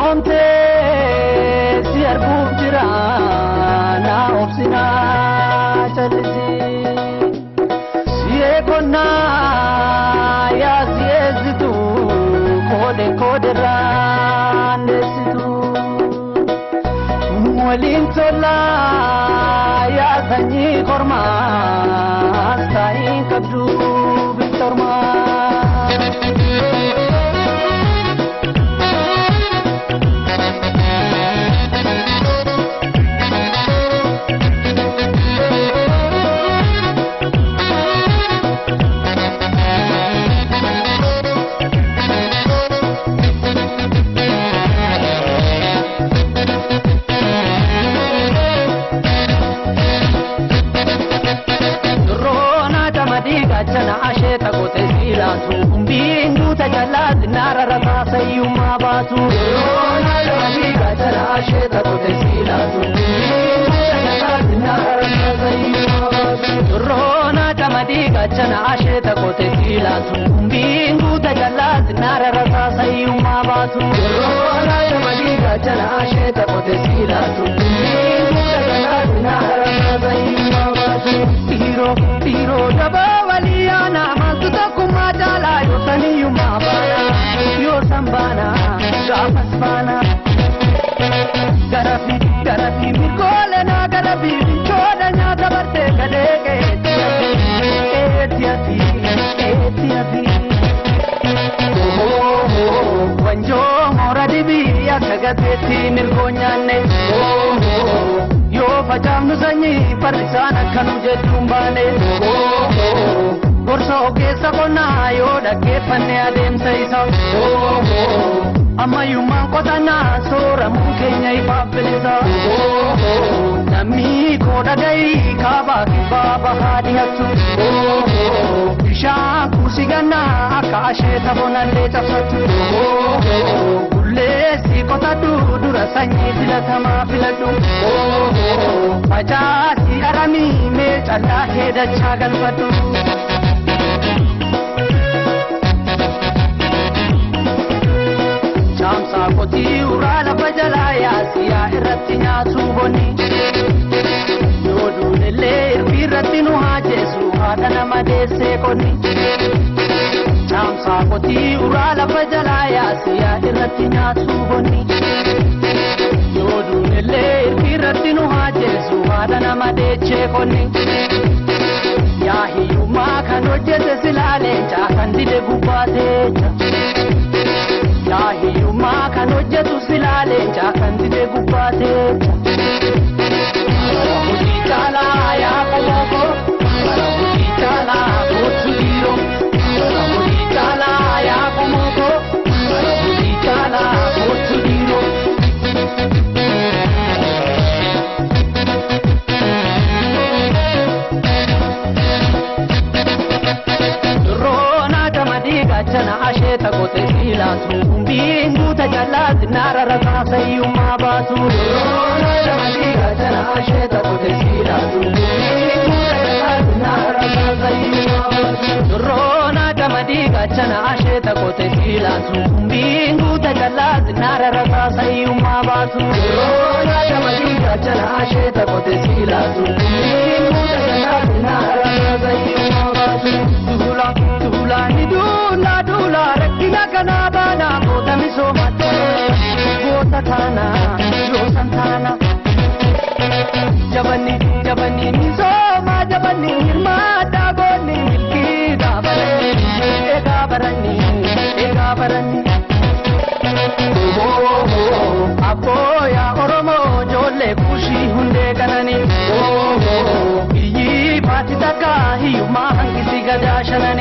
soomtee si arguuf jira naa obsinaa callisi si'ee qonnaa yaa si'eessitu koode kooderraan deessitu waliin tollaa yaa sanyii kormaas taa'iin qabdu bittormaa. Durroona damadii gaachana asheeta gote siilaatu humbiin duuta jallaatti naara rataa sayyummaa baatu. Durroona damadii gaachana asheeta gote siilaatu humbiin duuta jallaatti naara rataa sayyummaa baatu. Durroona damadii gaachana asheeta gote siilaatu humbiin duuta jallaatti naara rataa sayyummaa baatu. Durroona damadii gaachana asheeta gote siilaatu humbiin duuta jallaatti naara rataa sayyummaa baatu. Dhiiroo dhiiroo dabaa waliyaana maaltu tokkummaa caalaa yoo saniyyummaa baana yoo san baana gaafas baana. Garafi garafi mirgoolenaa garafi bichoodha nyaata bartee galee qeetti ati ati qeetti ati. Wanjoo moora dibii akka gateetti mirgoo nyaanne. Yoo facaafnu sanyii farrisaan akkanu jechuun baane. Gorsa ogeessa qonnaa yoo dhaggeeffanne adeemsa isaa. Ammayyummaan qotannaa sooramuun keenya ifaaf bilisa. Namni koo dhagayii kaabaa kibbaa bahaa dhiyaatu. Bishaan kuusi gannaa akka asheeta bonallee cabsatu. Bulleessi qotadhu dura sanyii filatamaa filadhu. Facaasi aramii mee callaa kee dachaa galfadhu. Caamsaa qotii uraa lafa jalaa yaasiyaa irratti nyaatu bonni. Yoo duunillee irbii irratti nu haajeessu haadha nama deessee qonni. Caamsaa qotii uraa lafa jalaa yaasiyaa irratti nyaatu bonni. Yoo duunillee irbii irratti nu haajeessu haadha nama deechee qonni. Yaa hiyyummaa kan hojjete silaaleencaa kan dide gubbaateecha. Yaa hiyyummaa kan hojjetu silaaleencaa kan dide gubbaateecha. Hojii caalaa yaa qomooko. Hojii caalaa kootu dhiiroo. Hojii caalaa yaa qomooko. Hojii caalaa kootu dhiiroo. Durroona damadii gaachana asheeta gote siilaatu humbiin guuta jallaatti naara rataa sayyummaa baatu. Durroona damadii gaachana asheeta gote siilaatu humbiin guuta jallaatti naara rataa sayyummaa baatu. Durroona damadii gaachana asheeta gote siilaatu humbiin guuta jallaatti naara rataa sayyummaa baatu. Durroona damadii gaachana asheeta gote siilaatu humbiin guuta jallaatti naara rataa sayyummaa baatu. Duula duula ni duula duula rakkina kana baana goota misoomate goota kana yoosan taana. Jabanni jabanni misooma jabanni hirmaata goonni milkii gaabaranni eegaa baranni eegaa baranni. Abbooya Oromoo ijoollee kuushii hundee ganani. Biyyi baati takka hiyyummaa hangisi gadaa shanani.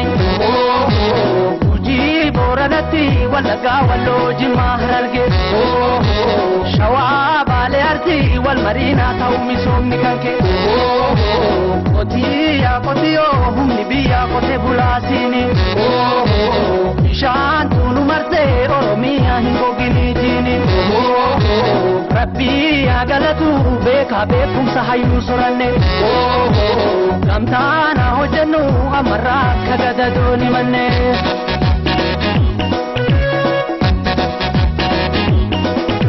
Hojii booranatti wallaggaa walloo jimmaa hararge. Shawaa baalee artii wal mariinaa ta'u misoomni kan kee. Qotii yaa qotiyoo humni biyyaa qote bulaasiini. Bishaan tuunu marsee Oromiyaa hin goginiitiini. Rabbii yaa galatu beekaa beekumsa hayyuu soranne. Gamtaan haa hojjennu ammarraa akka gadadooni manne.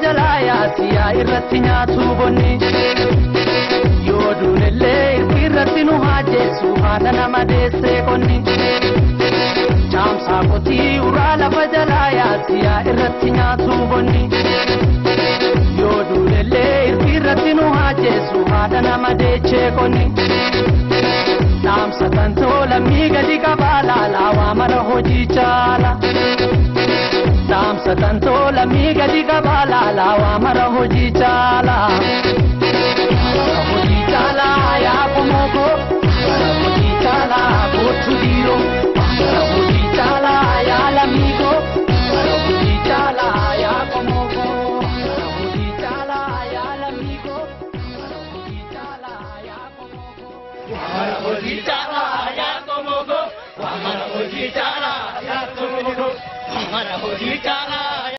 jalaa yaasiyaa irratti nyaatu bonni yoo duunillee irki irratti nu haajessu haadha nama deessee qonni caamsaa qotii uraa lafa jalaa yaasiyaa irratti nyaatu bonni yoo duunillee irki irratti nu haajessu haadha nama deechee qonni dhaamsa kan toolamii gadi qabaa laalaa waa mara hojii caala. dhaamsa kan toolamii gadi qabaa laalaa waa mara hojii caala. Mara hojii caala yaa komoko mara hojii caala kootu dhiiro mara hojii caala yaa lamiiko mara hojii caala yaa komoko mara hojii caala yaa lamiiko mara hojii caala yaa komoko. Mara hojii caalaa yaa komoko, mara hojii caalaa yaa komoko, mara hojii caalaa